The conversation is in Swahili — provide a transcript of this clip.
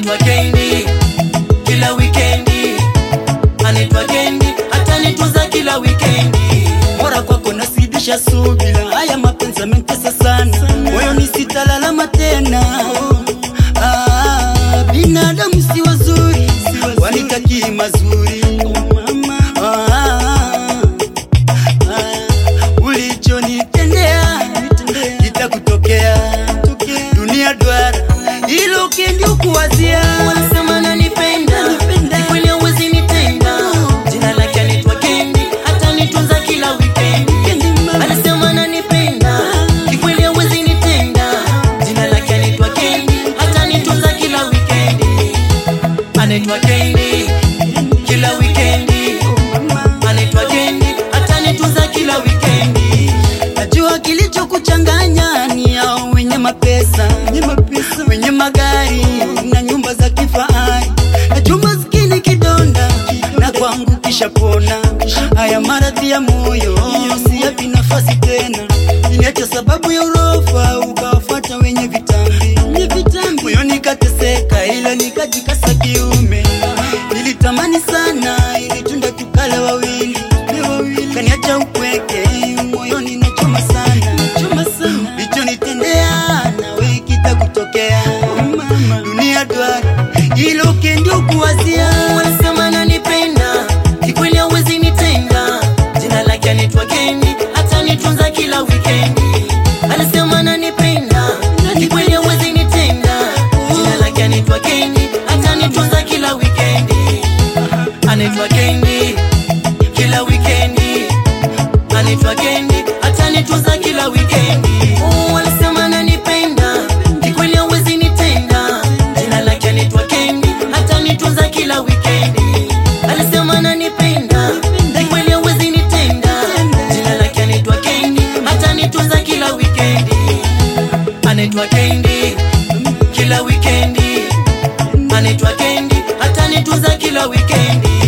anaitwa Kendi kila wikendi, anaitwa Kendi hata nituza kila wikendi. Bora kwako nasidisha subira, haya mapenzi yamenitesa sana, moyo nisitalalama tena. Ah, binadamu si wazuri, wanitakii mazuri. Ah, ah, ulichonitendea kitakutokea, dunia duara, hilo kendi ukuwazia Wanasema nanipenda, ni kweli hauwezi nitenda. Jina lake anaitwa Kendi, hata nitunza kila wikendi. Anasema ananipenda, ni kweli hauwezi nitenda. Jina lake anaitwa Kendi, hata nitunza kila wikendi. Anaitwa Kendi kila wikendi, anaitwa Kendi, hata nitunza kila wikendi. Najua kilichokuchanganya ni hao wenye mapesa, wenye magari na nyumba za kifahari. Najua maskini kidonda na kwangu kisha pona. Haya maradhi ya moyo siyapi nafasi tena, iliacha sababu ya urofa ukawafuata wenye vitambi. Moyo nikateseka, ila nikajikasa kiume. Nilitamani sana ili tunda tukale wawili, kaniacha upweke moyoni nachoma sana, lichonitendea nawe kitakutokea. Dunia duara, hilo kendi ukuwazia Wanasema ananipenda, ni kweli hauwezi nitenda. Jina lake anaitwa Kendi, hata nitunza kila wikendi. Anasema ananipenda, ni kweli hauwezi nitenda. Jina lake anaitwa Kendi, hata nitunza kila wikendi. Anaitwa Kendi kila wikendi, anaitwa Kendi, hata nitunza kila wikendi. Oh, wanasema ananipenda, ni kweli hauwezi nitenda. Jina lake anaitwa Kendi, hata nitunza kila wikendi. Alisema ananipenda, ni kweli hauwezi nitenda. Jina lake anaitwa Kendi, hata nitunza kila wikendi. Anaitwa Kendi kila wikendi, anaitwa Kendi, hata nitunza kila wikendi.